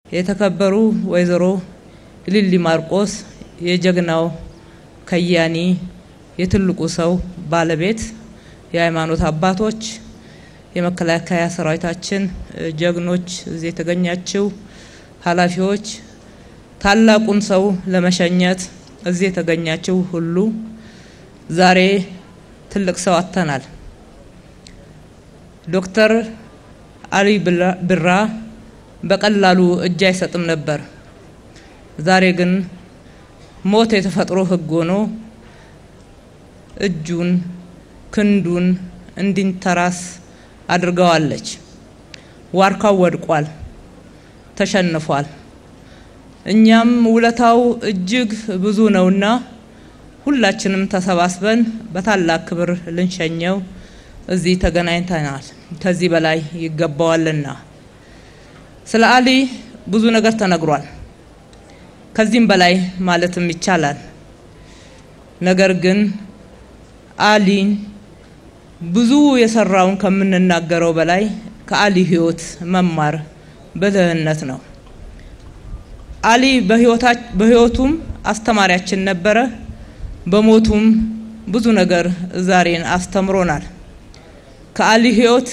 የተከበሩ ወይዘሮ ኢሊሊ ማርቆስ የጀግናው ከያኒ የትልቁ ሰው ባለቤት፣ የሃይማኖት አባቶች፣ የመከላከያ ሰራዊታችን ጀግኖች፣ እዚህ የተገኛችው ኃላፊዎች፣ ታላቁን ሰው ለመሸኘት እዚህ የተገኛችው ሁሉ ዛሬ ትልቅ ሰው አጥተናል። ዶክተር አሊ ቢራ በቀላሉ እጅ አይሰጥም ነበር። ዛሬ ግን ሞት የተፈጥሮ ሕግ ሆኖ እጁን ክንዱን እንዲንተራስ አድርገዋለች። ዋርካው ወድቋል፣ ተሸንፏል። እኛም ውለታው እጅግ ብዙ ነውና ሁላችንም ተሰባስበን በታላቅ ክብር ልንሸኘው እዚህ ተገናኝተናል። ከዚህ በላይ ይገባዋልና። ስለ አሊ ብዙ ነገር ተነግሯል። ከዚህም በላይ ማለትም ይቻላል። ነገር ግን አሊን ብዙ የሰራውን ከምንናገረው በላይ ከአሊ ህይወት መማር ብልህነት ነው። አሊ በህይወቱም አስተማሪያችን ነበረ። በሞቱም ብዙ ነገር ዛሬን አስተምሮናል። ከአሊ ህይወት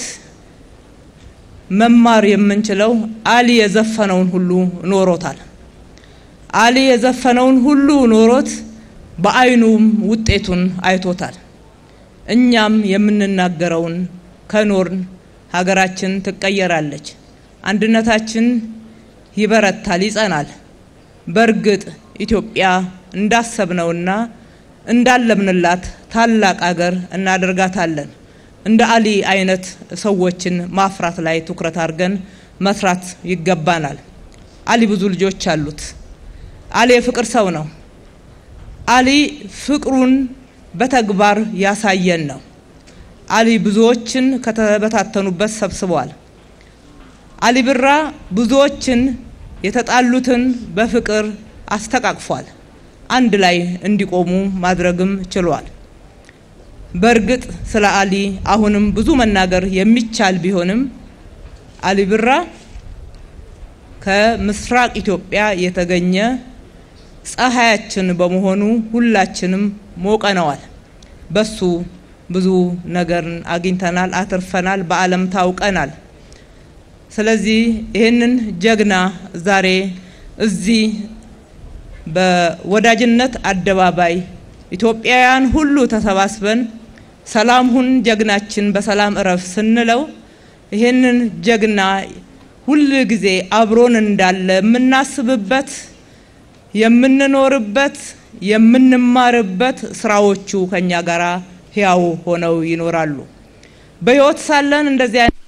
መማር የምንችለው አሊ የዘፈነውን ሁሉ ኖሮታል። አሊ የዘፈነውን ሁሉ ኖሮት በአይኑም ውጤቱን አይቶታል። እኛም የምንናገረውን ከኖርን ሀገራችን ትቀየራለች፣ አንድነታችን ይበረታል፣ ይጸናል። በእርግጥ ኢትዮጵያ እንዳሰብነውና እንዳለምንላት ታላቅ አገር እናደርጋታለን። እንደ አሊ አይነት ሰዎችን ማፍራት ላይ ትኩረት አድርገን መስራት ይገባናል። አሊ ብዙ ልጆች አሉት። አሊ የፍቅር ሰው ነው። አሊ ፍቅሩን በተግባር ያሳየን ነው። አሊ ብዙዎችን ከተበታተኑበት ሰብስቧል። አሊ ቢራ ብዙዎችን የተጣሉትን በፍቅር አስተቃቅፏል። አንድ ላይ እንዲቆሙ ማድረግም ችሏል። በእርግጥ ስለ አሊ አሁንም ብዙ መናገር የሚቻል ቢሆንም አሊ ቢራ ከምስራቅ ኢትዮጵያ የተገኘ ፀሐያችን በመሆኑ ሁላችንም ሞቀነዋል። በሱ ብዙ ነገርን አግኝተናል፣ አትርፈናል፣ በዓለም ታውቀናል። ስለዚህ ይህንን ጀግና ዛሬ እዚህ በወዳጅነት አደባባይ ኢትዮጵያውያን ሁሉ ተሰባስበን ሰላም ሁን ጀግናችን በሰላም እረፍ ስንለው ይህንን ጀግና ሁል ጊዜ አብሮን እንዳለ የምናስብበት የምንኖርበት የምንማርበት ስራዎቹ ከኛ ጋር ህያው ሆነው ይኖራሉ። በህይወት ሳለን እንደዚህ አይነት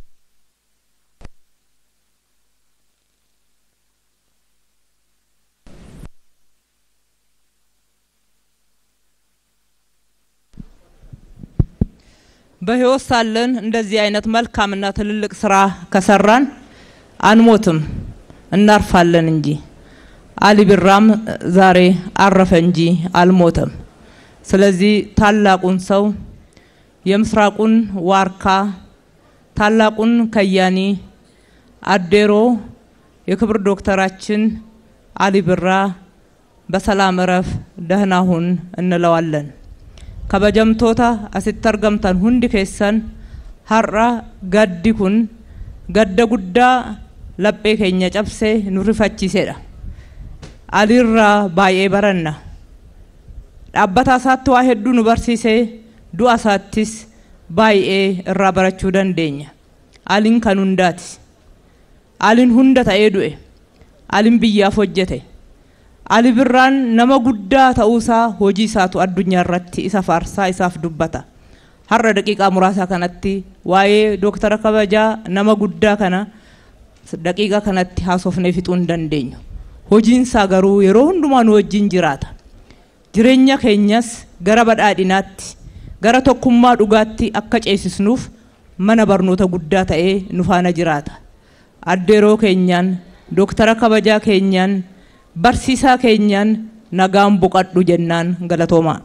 በህይወት ሳለን እንደዚህ አይነት መልካምና ትልልቅ ስራ ከሰራን አንሞትም፣ እናርፋለን እንጂ። አሊ ቢራም ዛሬ አረፈ እንጂ አልሞተም። ስለዚህ ታላቁን ሰው የምስራቁን ዋርካ ታላቁን ከያኒ አዴሮ የክብር ዶክተራችን አሊ ቢራ በሰላም እረፍ ደህና ሁን እንለዋለን። ከበጀምቶታ asitti argamtan hundi keessan har'a gaddi kun gadda guddaa laphee keenya cabsee nu rifachiisedha. Aliirraa baay'ee baranna. Dhaabbata isaatti waa hedduu nu barsiisee du'a isaattis baay'ee irraa barachuu dandeenya. Aliin kan hundaati. Aliin hunda ta'ee du'e. Aliin biyyaaf hojjete. Ali Birraan nama guddaa ta'uusaa hojii isaatu addunyaa irratti isa faarsaa isaaf dubbata. Har'a daqiiqaa muraasa kanatti waa'ee dooktara kabajaa nama guddaa kana daqiiqaa kanatti haasofnee fixuu hin dandeenyu. Hojiinsaa garuu yeroo hundumaa nu wajjin jiraata. Jireenya keenyas gara badhaadhinaatti gara tokkummaa dhugaatti akka ceesisnuuf mana barnoota guddaa ta'ee nu faana jiraata. Addeeroo keenyaan dooktara kabajaa keenyaan barsiisaa keenyaan nagaan boqadhu jennaan galatoomaa.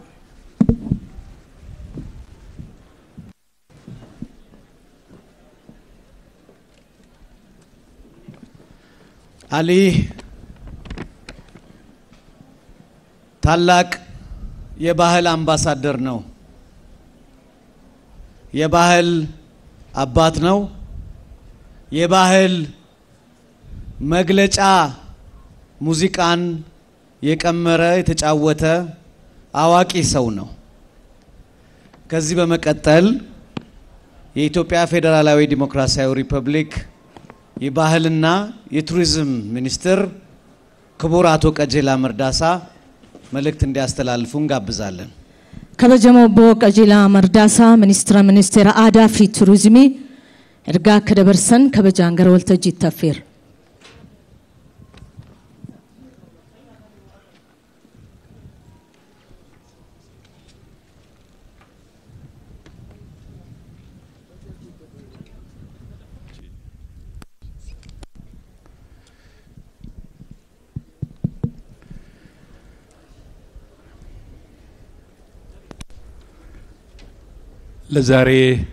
አሊ ታላቅ የባህል አምባሳደር ነው። የባህል አባት ነው። የባህል መግለጫ ሙዚቃን የቀመረ የተጫወተ አዋቂ ሰው ነው። ከዚህ በመቀጠል የኢትዮጵያ ፌዴራላዊ ዲሞክራሲያዊ ሪፐብሊክ የባህልና የቱሪዝም ሚኒስትር ክቡር አቶ ቀጀላ መርዳሳ መልእክት እንዲያስተላልፉ እንጋብዛለን። kabajamoo obbo qajeelaa mardaasaa ministeera ministeera aadaa fi turizimii ergaa akka dabarsan kabajaan gara waltajjiitti affeera. ለዛሬ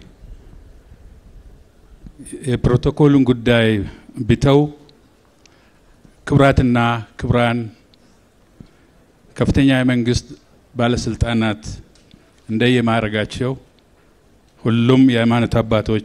የፕሮቶኮሉን ጉዳይ ቢተው ክቡራትና ክቡራን ከፍተኛ የመንግስት ባለስልጣናት እንደየማዕረጋቸው ሁሉም የሃይማኖት አባቶች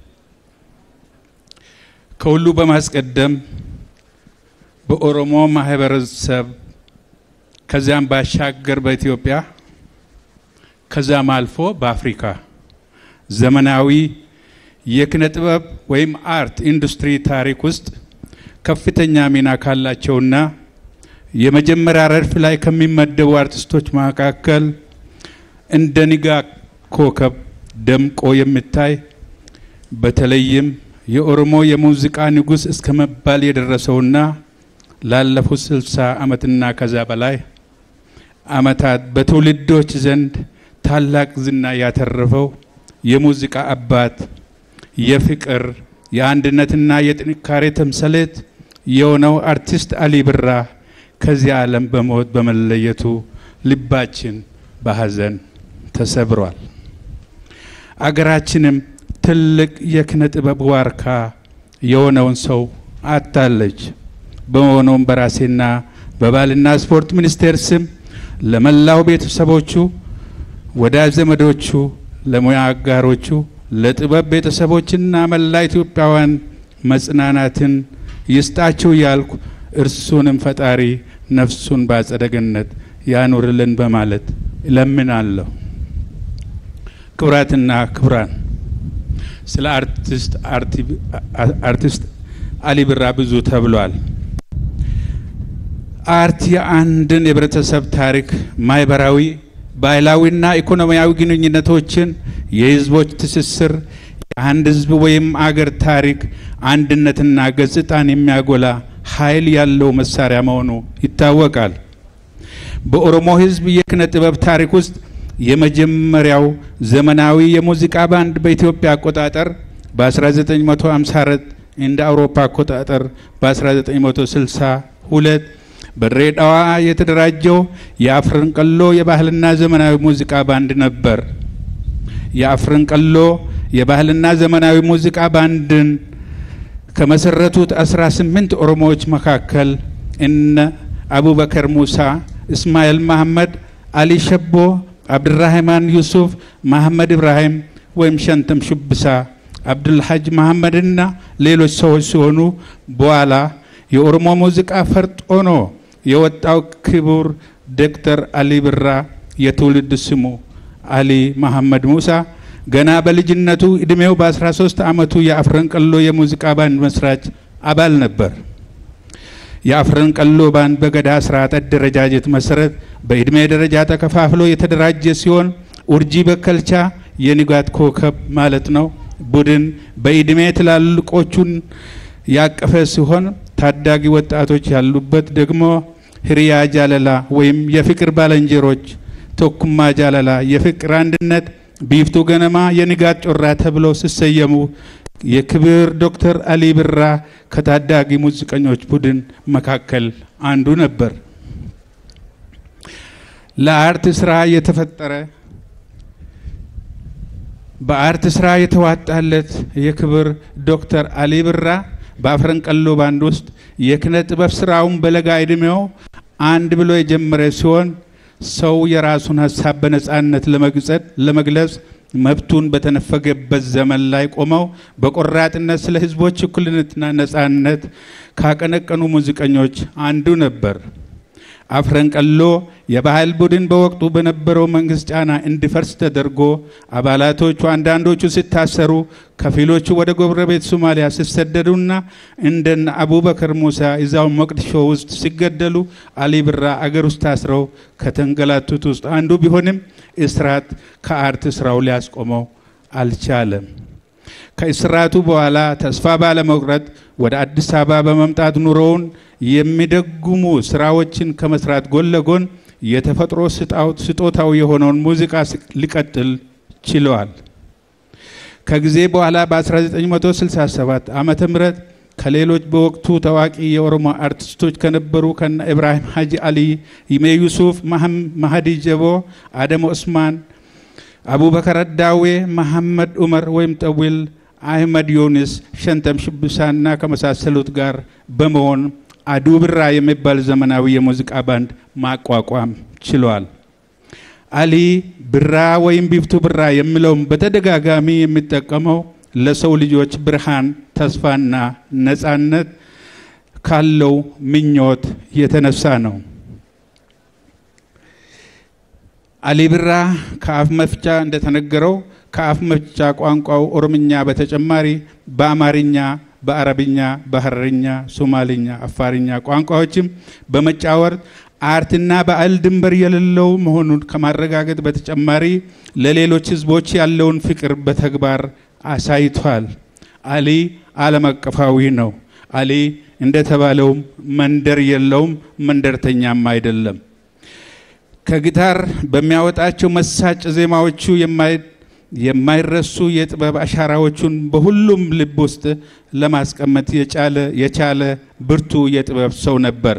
ከሁሉ በማስቀደም በኦሮሞ ማህበረሰብ ከዚያም ባሻገር በኢትዮጵያ ከዛም አልፎ በአፍሪካ ዘመናዊ የኪነ ጥበብ ወይም አርት ኢንዱስትሪ ታሪክ ውስጥ ከፍተኛ ሚና ካላቸውና የመጀመሪያ ረድፍ ላይ ከሚመደቡ አርቲስቶች መካከል እንደ ንጋት ኮከብ ደምቆ የሚታይ በተለይም የኦሮሞ የሙዚቃ ንጉሥ እስከ መባል የደረሰውና ላለፉት ስልሳ ዓመትና ከዛ በላይ ዓመታት በትውልዶች ዘንድ ታላቅ ዝና ያተረፈው የሙዚቃ አባት የፍቅር የአንድነትና የጥንካሬ ተምሳሌት የሆነው አርቲስት አሊ ብራ ከዚህ ዓለም በሞት በመለየቱ ልባችን በሐዘን ተሰብሯል። አገራችንም ትልቅ የኪነ ጥበብ ዋርካ የሆነውን ሰው አጣለች። በመሆኑም በራሴና በባህልና ስፖርት ሚኒስቴር ስም ለመላው ቤተሰቦቹ ወዳጅ ዘመዶቹ፣ ለሙያ አጋሮቹ፣ ለጥበብ ቤተሰቦችና መላ ኢትዮጵያውያን መጽናናትን ይስጣችሁ ያልኩ እርሱንም ፈጣሪ ነፍሱን በአጸደ ገነት ያኑርልን በማለት እለምናለሁ። ክቡራትና ክቡራን ስለ አርቲስት አርቲስት አሊ ብራ ብዙ ተብሏል። አርት የአንድን የህብረተሰብ ታሪክ ማህበራዊ ባህላዊና ኢኮኖሚያዊ ግንኙነቶችን፣ የህዝቦች ትስስር፣ የአንድ ህዝብ ወይም አገር ታሪክ አንድነትና ገጽታን የሚያጎላ ኃይል ያለው መሳሪያ መሆኑ ይታወቃል። በኦሮሞ ህዝብ የኪነ ጥበብ ታሪክ ውስጥ የመጀመሪያው ዘመናዊ የሙዚቃ ባንድ በኢትዮጵያ አቆጣጠር በ1954 እንደ አውሮፓ አቆጣጠር በ1962 በድሬዳዋ የተደራጀው የአፍረንቀሎ የባህልና ዘመናዊ ሙዚቃ ባንድ ነበር። የአፍረንቀሎ የባህልና ዘመናዊ ሙዚቃ ባንድን ከመሰረቱት 18 ኦሮሞዎች መካከል እነ አቡበከር ሙሳ፣ እስማኤል መሐመድ፣ አሊ ሸቦ፣ አብድራህማን ዩሱፍ፣ መሐመድ ኢብራሂም ወይም ሸንተም ሹብሳ፣ አብዱልሐጅ መሐመድና ሌሎች ሰዎች ሲሆኑ በኋላ የኦሮሞ ሙዚቃ ፈርጥ ሆኖ የወጣው ክቡር ዶክተር አሊ ብራ የትውልድ ስሙ አሊ መሐመድ ሙሳ ገና በልጅነቱ እድሜው በ13 ዓመቱ የአፍረንቀሎ የሙዚቃ ባንድ መስራች አባል ነበር። የአፍረንቀሎ ባንድ በገዳ ስርዓት አደረጃጀት መሰረት በእድሜ ደረጃ ተከፋፍሎ የተደራጀ ሲሆን ኡርጂ በከልቻ የንጋት ኮከብ ማለት ነው ቡድን በእድሜ ትላልቆቹን ያቀፈ ሲሆን ታዳጊ ወጣቶች ያሉበት ደግሞ ህሪያ ጃለላ ወይም የፍቅር ባለንጀሮች፣ ቶኩማ ጃለላ የፍቅር አንድነት፣ ቢፍቱ ገነማ የንጋት ጮራ ተብለው ሲሰየሙ የክብር ዶክተር አሊ ብራ ከታዳጊ ሙዚቀኞች ቡድን መካከል አንዱ ነበር። ለአርት ስራ የተፈጠረ በአርት ስራ የተዋጣለት የክብር ዶክተር አሊ ብራ በአፍረንቀሎ ባንድ ውስጥ የኪነ ጥበብ ስራውን በለጋ ዕድሜው አንድ ብሎ የጀመረ ሲሆን ሰው የራሱን ሀሳብ በነጻነት ለመግለጽ መብቱን በተነፈገበት ዘመን ላይ ቆመው በቆራጥነት ስለ ህዝቦች እኩልነትና ነጻነት ካቀነቀኑ ሙዚቀኞች አንዱ ነበር። አፍረንቀሎ የባህል ቡድን በወቅቱ በነበረው መንግስት ጫና እንዲፈርስ ተደርጎ አባላቶቹ አንዳንዶቹ ሲታሰሩ፣ ከፊሎቹ ወደ ጎረቤት ሶማሊያ ሲሰደዱና እንደነ አቡበከር ሙሳ እዛው ሞቅዲሾ ውስጥ ሲገደሉ አሊ ብራ አገር ውስጥ ታስረው ከተንገላቱት ውስጥ አንዱ ቢሆንም እስራት ከአርት ስራው ሊያስቆመው አልቻለም። ከእስራቱ በኋላ ተስፋ ባለመቁረጥ ወደ አዲስ አበባ በመምጣት ኑሮውን የሚደጉሙ ስራዎችን ከመስራት ጎን ለጎን የተፈጥሮ ስጦታው የሆነውን ሙዚቃ ሊቀጥል ችለዋል። ከጊዜ በኋላ በ1967 ዓመተ ምህረት ከሌሎች በወቅቱ ታዋቂ የኦሮሞ አርቲስቶች ከነበሩ ከነ ኢብራሂም ሀጂ አሊ፣ ይሜ ዩሱፍ፣ ማህዲ ጀቦ፣ አደም ኦስማን፣ አቡበከር አዳዌ፣ መሐመድ ዑመር ወይም ጠዊል አህመድ ዮኒስ፣ ሸንተም ሽብሳና ከመሳሰሉት ጋር በመሆን አዱ ብራ የሚባል ዘመናዊ የሙዚቃ ባንድ ማቋቋም ችሏል። አሊ ብራ ወይም ቢፍቱ ብራ የሚለውም በተደጋጋሚ የሚጠቀመው ለሰው ልጆች ብርሃን፣ ተስፋና ነጻነት ካለው ምኞት የተነሳ ነው። አሊ ብራ ከአፍ መፍቻ እንደተነገረው ከአፍ መፍቻ ቋንቋው ኦሮምኛ በተጨማሪ በአማርኛ፣ በአረብኛ፣ በሀረርኛ፣ ሶማሌኛ፣ አፋርኛ ቋንቋዎችም በመጫወር አርትና ባህል ድንበር የሌለው መሆኑን ከማረጋገጥ በተጨማሪ ለሌሎች ሕዝቦች ያለውን ፍቅር በተግባር አሳይቷል። አሊ ዓለም አቀፋዊ ነው። አሊ እንደተባለውም መንደር የለውም፣ መንደርተኛም አይደለም። ከጊታር በሚያወጣቸው መሳጭ ዜማዎቹ የማይረሱ የጥበብ አሻራዎቹን በሁሉም ልብ ውስጥ ለማስቀመጥ የቻለ ብርቱ የጥበብ ሰው ነበር።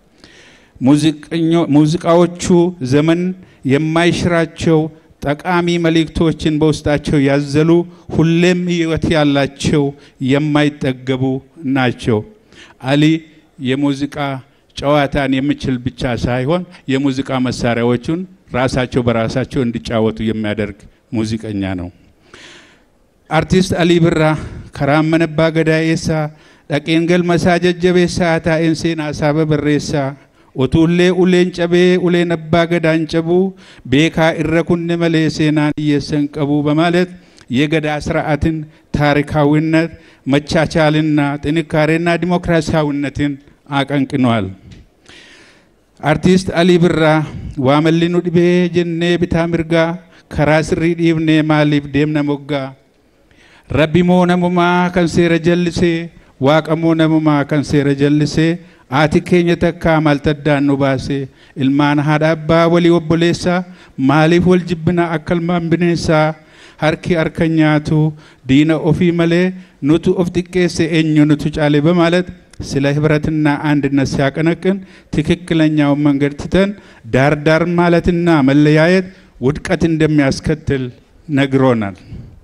ሙዚቃዎቹ ዘመን የማይሽራቸው ጠቃሚ መልእክቶችን በውስጣቸው ያዘሉ፣ ሁሌም ሕይወት ያላቸው የማይጠገቡ ናቸው። አሊ የሙዚቃ ጨዋታን የሚችል ብቻ ሳይሆን የሙዚቃ መሳሪያዎቹን ራሳቸው በራሳቸው እንዲጫወቱ የሚያደርግ ሙዚቀኛ ነው። አርቲስት አሊ ብራ ከራመነባ ገዳኤሳ dhaqeen galmasaa jajjabeessaa taa'een seenaa saaba barreessaa utuullee uleen cabee uleen abbaa gadaan cabuu beekaa irra kunne malee seenaan hiyyeessan qabuu በማለት የገዳ ስርዓትን ታሪካዊነት መቻቻልና ጥንካሬና ዲሞክራሲያዊነትን አቀንቅኗል። አርቲስት አሊ ብራ ዋመሊኑ ዲቤ ጀኔ ቢታ ምርጋ ከራ ስሪ ዲብኔ ማሊፍ ዴምነ ሞጋ ረቢሞ ነሙማ ከንሴረ ጀልሴ waaqamoo namumaa kan seera jallisee aati keenya takkaa maaltaddaan nu baase ilmaan haadha abbaa walii obboleessaa maaliif wal jibbina akka ilmaan bineensaa harki harka nyaatu diina ofii malee nutu of xiqqeesse eenyu nutu caale በማለት ስለ ህብረትና አንድነት ሲያቀነቅን ትክክለኛውን መንገድ ትተን ዳርዳር ማለትና መለያየት ውድቀት እንደሚያስከትል ነግሮናል።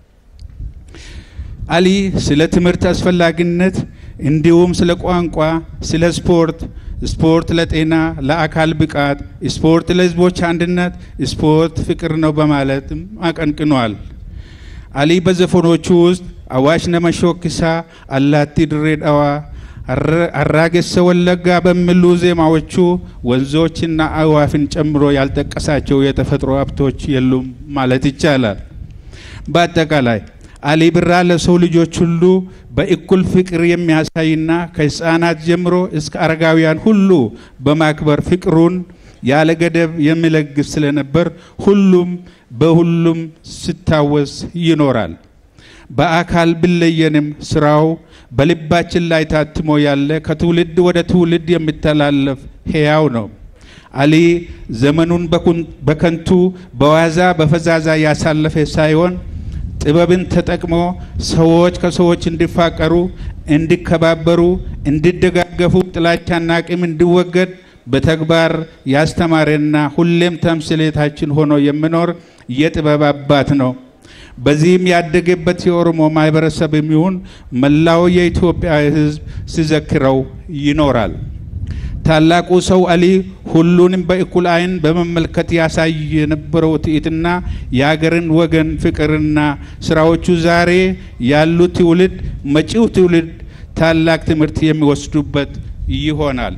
አሊ ስለ ትምህርት አስፈላጊነት እንዲሁም ስለ ቋንቋ፣ ስለ ስፖርት፣ ስፖርት ለጤና፣ ለአካል ብቃት፣ ስፖርት ለህዝቦች አንድነት፣ ስፖርት ፍቅር ነው በማለትም አቀንቅኗል። አሊ በዘፈኖቹ ውስጥ አዋሽ ነመሾክሳ፣ አላቲ ድሬ ዳዋ፣ አራጌሰ ወለጋ በሚሉ ዜማዎቹ ወንዞችና አዕዋፍን ጨምሮ ያልጠቀሳቸው የተፈጥሮ ሀብቶች የሉም ማለት ይቻላል። በአጠቃላይ አሊ ብራ ለሰው ልጆች ሁሉ በእኩል ፍቅር የሚያሳይና ከህፃናት ጀምሮ እስከ አረጋውያን ሁሉ በማክበር ፍቅሩን ያለ ገደብ የሚለግስ ስለነበር ሁሉም በሁሉም ሲታወስ ይኖራል። በአካል ቢለየንም ስራው በልባችን ላይ ታትሞ ያለ ከትውልድ ወደ ትውልድ የሚተላለፍ ሕያው ነው። አሊ ዘመኑን በከንቱ በዋዛ በፈዛዛ ያሳለፈ ሳይሆን ጥበብን ተጠቅሞ ሰዎች ከሰዎች እንዲፋቀሩ፣ እንዲከባበሩ፣ እንዲደጋገፉ፣ ጥላቻና ቂም እንዲወገድ በተግባር ያስተማረና ሁሌም ተምሳሌታችን ሆኖ የሚኖር የጥበብ አባት ነው። በዚህም ያደገበት የኦሮሞ ማህበረሰብ የሚሆን መላው የኢትዮጵያ ሕዝብ ሲዘክረው ይኖራል። ታላቁ ሰው አሊ ሁሉንም በእኩል ዓይን በመመልከት ያሳይ የነበረው ትዕይትና የሀገርን ወገን ፍቅርና ስራዎቹ ዛሬ ያሉ ትውልድ መጪው ትውልድ ታላቅ ትምህርት የሚወስዱበት ይሆናል።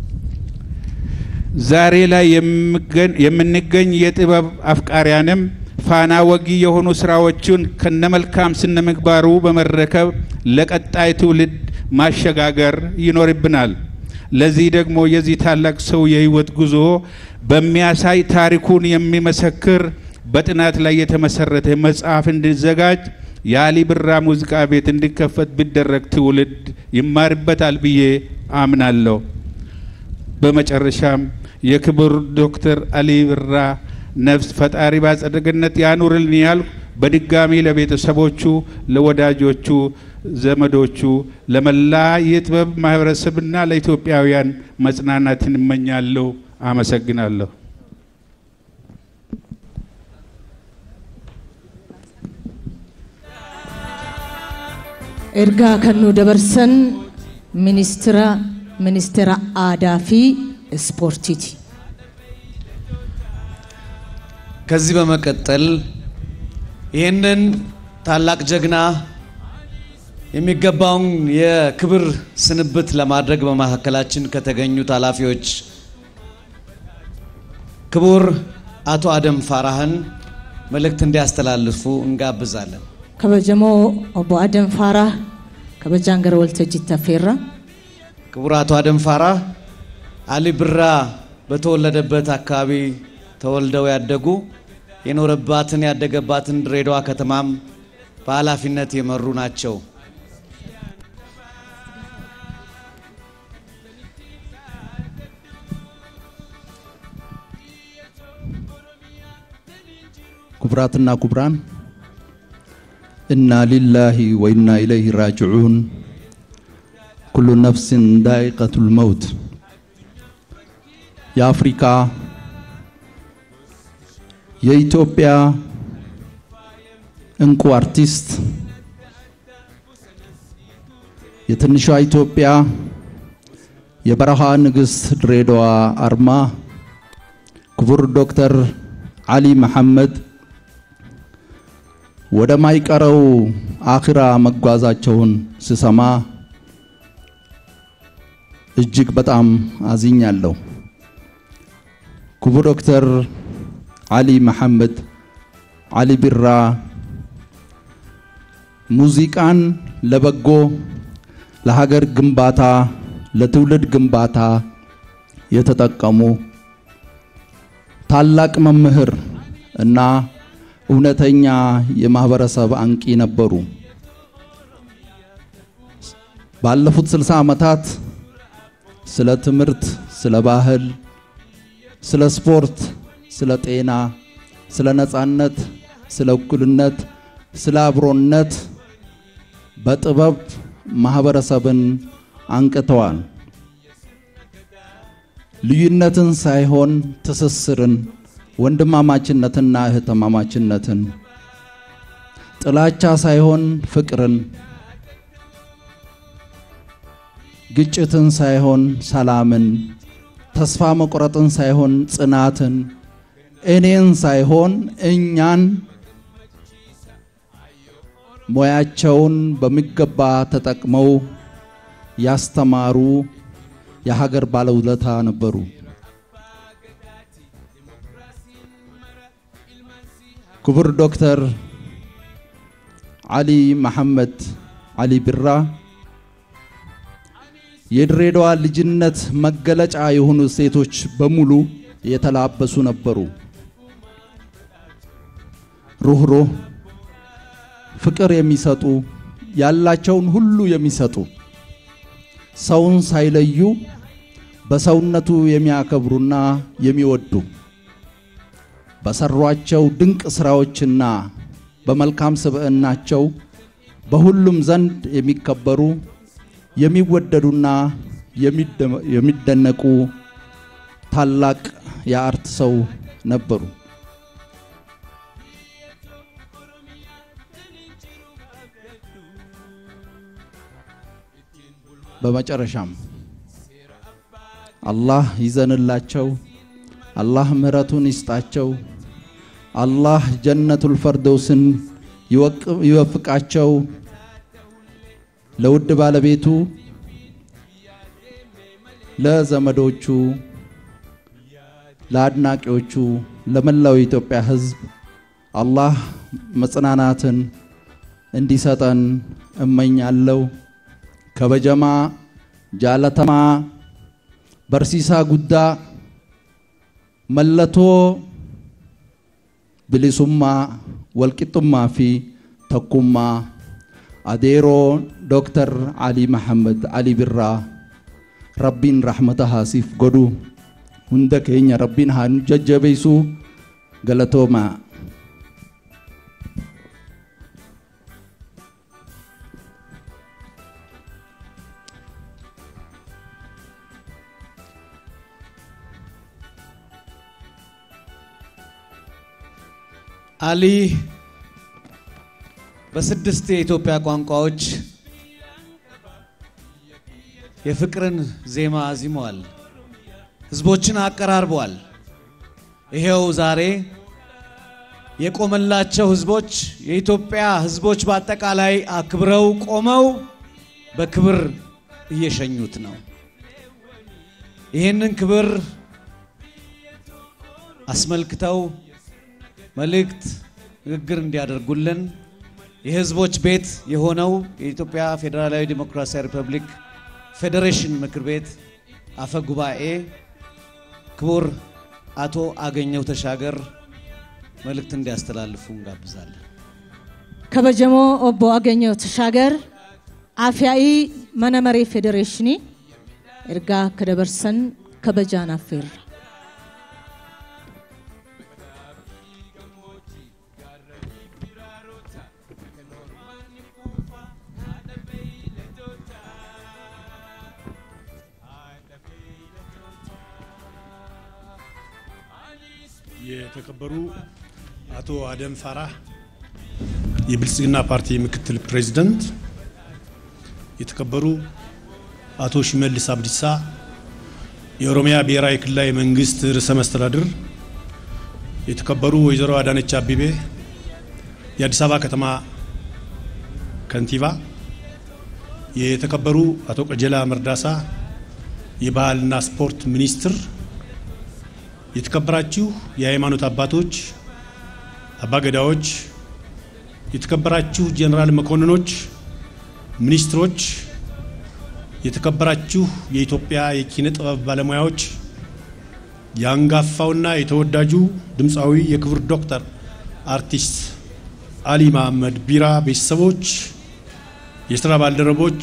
ዛሬ ላይ የምንገኝ የጥበብ አፍቃሪያንም ፋና ወጊ የሆኑ ስራዎቹን ከነመልካም ስነ ምግባሩ በመረከብ ለቀጣይ ትውልድ ማሸጋገር ይኖርብናል። ለዚህ ደግሞ የዚህ ታላቅ ሰው የህይወት ጉዞ በሚያሳይ ታሪኩን የሚመሰክር በጥናት ላይ የተመሰረተ መጽሐፍ እንዲዘጋጅ የአሊ ብራ ሙዚቃ ቤት እንዲከፈት ቢደረግ ትውልድ ይማርበታል ብዬ አምናለሁ። በመጨረሻም የክቡር ዶክተር አሊ ብራ ነፍስ ፈጣሪ ባጸደ ገነት ያኑርልን ያልኩ በድጋሚ ለቤተሰቦቹ፣ ለወዳጆቹ፣ ዘመዶቹ፣ ለመላ የጥበብ ማህበረሰብና ለኢትዮጵያውያን መጽናናትን እመኛለሁ። አመሰግናለሁ። ergaa kan nu dabarsan ministira ministeera aadaa fi ispoortiiti. ከዚህ በመቀጠል ይህንን ታላቅ ጀግና የሚገባውን የክብር ስንብት ለማድረግ በመካከላችን ከተገኙት ኃላፊዎች ክቡር አቶ አደም ፋራህን መልእክት እንዲያስተላልፉ እንጋብዛለን። kabajamoo obbo Adam Faaraa kabajaan gara waltajjiitti affeerra. ክቡር አቶ አደም ፋራህ አሊ ብራ በተወለደበት አካባቢ ተወልደው ያደጉ የኖረባትን ያደገባትን ድሬዳዋ ከተማም በኃላፊነት የመሩ ናቸው። ክቡራትና ክቡራን ኢና ሊላሂ ወኢና ኢለይሂ ራጅዑን ኩሉ ነፍስን ዳኢቀቱል መውት የአፍሪካ የኢትዮጵያ እንቁ አርቲስት የትንሿ ኢትዮጵያ የበረሃ ንግሥት ድሬዳዋ አርማ ክቡር ዶክተር አሊ መሐመድ ወደ ማይቀረው አኺራ መጓዛቸውን ስሰማ እጅግ በጣም አዝኛለሁ። ክቡር ዶክተር አሊ መሐመድ አሊ ቢራ ሙዚቃን ለበጎ ለሀገር ግንባታ ለትውልድ ግንባታ የተጠቀሙ ታላቅ መምህር እና እውነተኛ የማህበረሰብ አንቂ ነበሩ። ባለፉት 60 ዓመታት ስለ ትምህርት፣ ስለ ባህል፣ ስለ ስፖርት፣ ስለ ጤና፣ ስለ ነጻነት፣ ስለ እኩልነት፣ ስለ አብሮነት በጥበብ ማህበረሰብን አንቅተዋል። ልዩነትን ሳይሆን ትስስርን፣ ወንድማማችነትና እህትማማችነትን፣ ጥላቻ ሳይሆን ፍቅርን፣ ግጭትን ሳይሆን ሰላምን፣ ተስፋ መቁረጥን ሳይሆን ጽናትን፣ እኔን ሳይሆን እኛን ሙያቸውን በሚገባ ተጠቅመው ያስተማሩ የሀገር ባለውለታ ነበሩ። ክቡር ዶክተር አሊ መሐመድ አሊ ቢራ የድሬዳዋ ልጅነት መገለጫ የሆኑ ሴቶች በሙሉ የተላበሱ ነበሩ። ሩህሩህ፣ ፍቅር የሚሰጡ ያላቸውን ሁሉ የሚሰጡ ሰውን ሳይለዩ በሰውነቱ የሚያከብሩና የሚወዱ በሰሯቸው ድንቅ ስራዎችና በመልካም ስብዕናቸው በሁሉም ዘንድ የሚከበሩ የሚወደዱና የሚደነቁ ታላቅ የአርት ሰው ነበሩ። በመጨረሻም አላህ ይዘንላቸው፣ አላህ ምሕረቱን ይስጣቸው፣ አላህ ጀነቱል ፈርደውስን ይወፍቃቸው። ለውድ ባለቤቱ ለዘመዶቹ፣ ለአድናቂዎቹ፣ ለመላው የኢትዮጵያ ሕዝብ አላህ መጽናናትን እንዲሰጠን እመኛለሁ። ከበጀማ ጃለተማ በርሲሳ ጉዳ መለቶ ብሊሱማ ወልቂጡማ ፊ ተኩማ አዴሮ ዶክተር አሊ መሐመድ አሊ ቢራ ረቢን ረሕመተ ሃሲፍ ጎዱ ሁንደ ኬኛ ረቢን ሃኑ ጀጀበይሱ ገለቶማ አሊ በስድስት የኢትዮጵያ ቋንቋዎች የፍቅርን ዜማ አዚመዋል። ህዝቦችን አቀራርበዋል። ይሄው ዛሬ የቆመላቸው ህዝቦች የኢትዮጵያ ህዝቦች በአጠቃላይ አክብረው ቆመው በክብር እየሸኙት ነው። ይህንን ክብር አስመልክተው መልእክት ንግግር እንዲያደርጉልን የህዝቦች ቤት የሆነው የኢትዮጵያ ፌዴራላዊ ዴሞክራሲያዊ ሪፐብሊክ ፌዴሬሽን ምክር ቤት አፈ ጉባኤ ክቡር አቶ አገኘው ተሻገር መልእክት እንዲያስተላልፉ እንጋብዛለን። ከበጀሞ ኦቦ አገኘው ተሻገር አፍያኢ መነመሬ ፌዴሬሽኒ ኤርጋ ከደበርሰን ከበጃን አፌር የተከበሩ አቶ አደም ፋራህ የብልጽግና ፓርቲ ምክትል ፕሬዝደንት፣ የተከበሩ አቶ ሽመልስ አብዲሳ የኦሮሚያ ብሔራዊ ክልላዊ መንግስት ርዕሰ መስተዳድር፣ የተከበሩ ወይዘሮ አዳነች አቤቤ የአዲስ አበባ ከተማ ከንቲባ፣ የተከበሩ አቶ ቀጀላ መርዳሳ የባህልና ስፖርት ሚኒስትር የተከበራችሁ የሃይማኖት አባቶች፣ አባገዳዎች፣ የተከበራችሁ ጀነራል መኮንኖች፣ ሚኒስትሮች፣ የተከበራችሁ የኢትዮጵያ የኪነ ጥበብ ባለሙያዎች፣ የአንጋፋውና የተወዳጁ ድምፃዊ የክብር ዶክተር አርቲስት አሊ መሐመድ ቢራ ቤተሰቦች፣ የስራ ባልደረቦች፣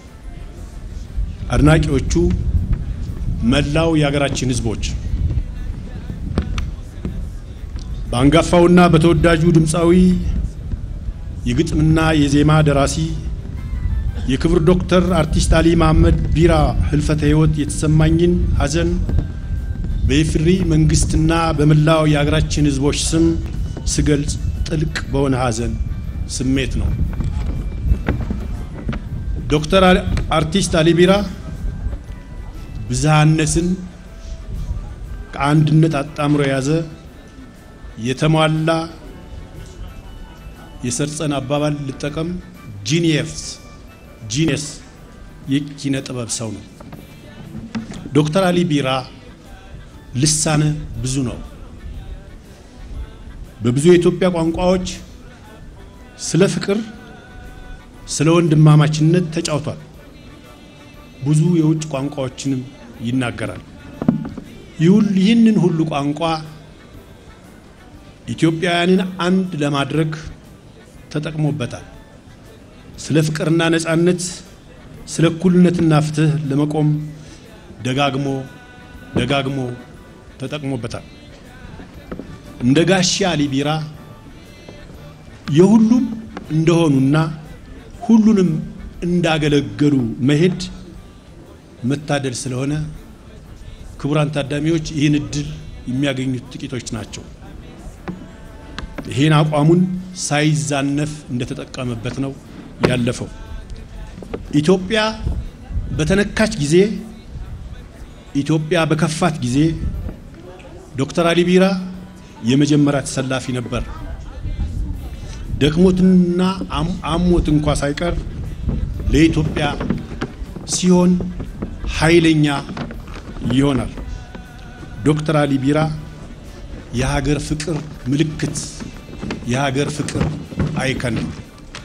አድናቂዎቹ፣ መላው የሀገራችን ህዝቦች በአንጋፋውና በተወዳጁ ድምፃዊ የግጥምና የዜማ ደራሲ የክብር ዶክተር አርቲስት አሊ መሐመድ ቢራ ህልፈተ ህይወት የተሰማኝን ሐዘን በኢፌዴሪ መንግስትና በመላው የሀገራችን ህዝቦች ስም ስገልጽ ጥልቅ በሆነ ሐዘን ስሜት ነው። ዶክተር አርቲስት አሊ ቢራ ብዝሃነትን ከአንድነት አጣምሮ የያዘ የተሟላ የሰርጸን አባባል ልጠቀም፣ ጂኒየስ ጂኒየስ የኪነ ጥበብ ሰው ነው። ዶክተር አሊ ቢራ ልሳነ ብዙ ነው። በብዙ የኢትዮጵያ ቋንቋዎች ስለ ፍቅር፣ ስለ ወንድማማችነት ተጫውቷል። ብዙ የውጭ ቋንቋዎችንም ይናገራል። ይህንን ሁሉ ቋንቋ ኢትዮጵያውያንን አንድ ለማድረግ ተጠቅሞበታል። ስለ ፍቅርና ነጻነት፣ ስለ እኩልነትና ፍትህ ለመቆም ደጋግሞ ደጋግሞ ተጠቅሞበታል። እንደ ጋሻ አሊ ቢራ የሁሉም እንደሆኑና ሁሉንም እንዳገለገሉ መሄድ መታደል ስለሆነ ክቡራን ታዳሚዎች ይህን እድል የሚያገኙት ጥቂቶች ናቸው። ይህን አቋሙን ሳይዛነፍ እንደተጠቀመበት ነው ያለፈው። ኢትዮጵያ በተነካች ጊዜ ኢትዮጵያ በከፋት ጊዜ ዶክተር አሊ ቢራ የመጀመሪያ ተሰላፊ ነበር። ደክሞትና አሞት እንኳ ሳይቀር ለኢትዮጵያ ሲሆን ኃይለኛ ይሆናል። ዶክተር አሊ ቢራ የሀገር ፍቅር ምልክት፣ የሀገር ፍቅር አይከን ነው።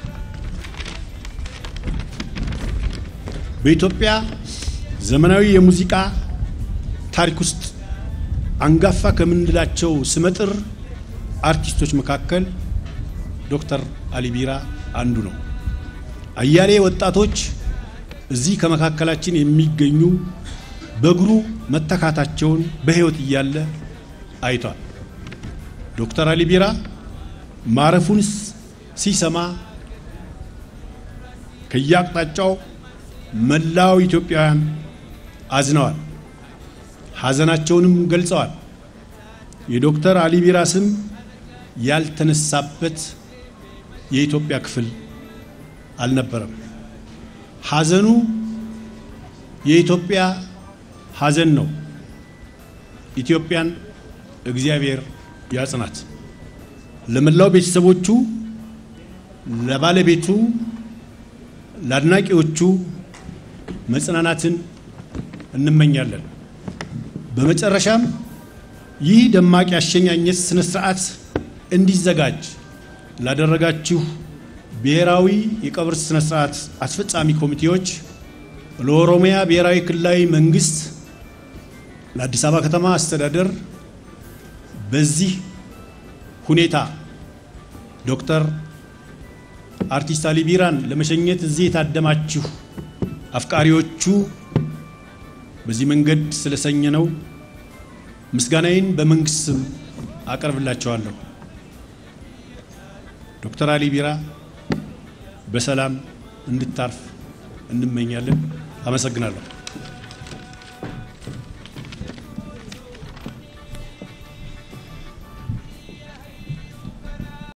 በኢትዮጵያ ዘመናዊ የሙዚቃ ታሪክ ውስጥ አንጋፋ ከምንላቸው ስመጥር አርቲስቶች መካከል ዶክተር አሊ ቢራ አንዱ ነው። አያሌ ወጣቶች እዚህ ከመካከላችን የሚገኙ በእግሩ መተካታቸውን በሕይወት እያለ አይቷል። ዶክተር አሊ ቢራ ማረፉን ሲሰማ ከየአቅጣጫው መላው ኢትዮጵያውያን አዝነዋል፣ ሐዘናቸውንም ገልጸዋል። የዶክተር አሊ ቢራ ስም ያልተነሳበት የኢትዮጵያ ክፍል አልነበረም። ሐዘኑ የኢትዮጵያ ሐዘን ነው። ኢትዮጵያን እግዚአብሔር ያጽናት። ለመላው ቤተሰቦቹ፣ ለባለቤቱ፣ ለአድናቂዎቹ መጽናናትን እንመኛለን። በመጨረሻም ይህ ደማቅ ያሸኛኘት ስነ ስርዓት እንዲዘጋጅ ላደረጋችሁ ብሔራዊ የቀብር ስነ ስርዓት አስፈጻሚ ኮሚቴዎች፣ ለኦሮሚያ ብሔራዊ ክልላዊ መንግስት፣ ለአዲስ አበባ ከተማ አስተዳደር በዚህ ሁኔታ ዶክተር አርቲስት አሊ ቢራን ለመሸኘት እዚህ የታደማችሁ አፍቃሪዎቹ በዚህ መንገድ ስለሰኘ ነው ምስጋናዬን በመንግስት ስም አቀርብላቸዋለሁ። ዶክተር አሊ ቢራ በሰላም እንድታርፍ እንመኛለን። አመሰግናለሁ።